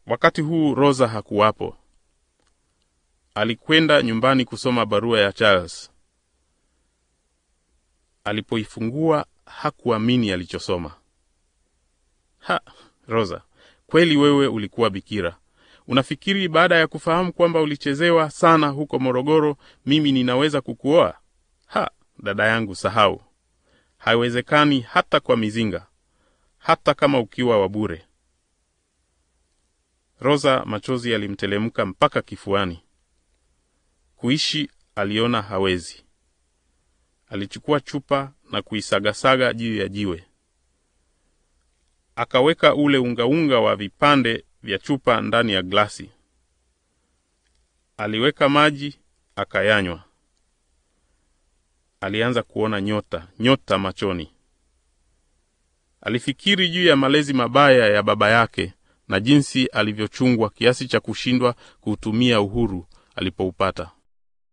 Wakati huu Rosa hakuwapo. Alikwenda nyumbani kusoma barua ya Charles. Alipoifungua hakuamini alichosoma. Ha, Rosa, kweli wewe ulikuwa bikira. Unafikiri baada ya kufahamu kwamba ulichezewa sana huko Morogoro, mimi ninaweza kukuoa? Ha, dada yangu, sahau. Haiwezekani hata kwa mizinga, hata kama ukiwa wa bure. Rosa machozi yalimtelemka mpaka kifuani. Kuishi aliona hawezi. Alichukua chupa na kuisagasaga juu ya jiwe. Akaweka ule ungaunga wa vipande vya chupa ndani ya glasi. Aliweka maji, akayanywa. Alianza kuona nyota, nyota machoni. Alifikiri juu ya malezi mabaya ya baba yake na jinsi alivyochungwa kiasi cha kushindwa kuutumia uhuru alipoupata.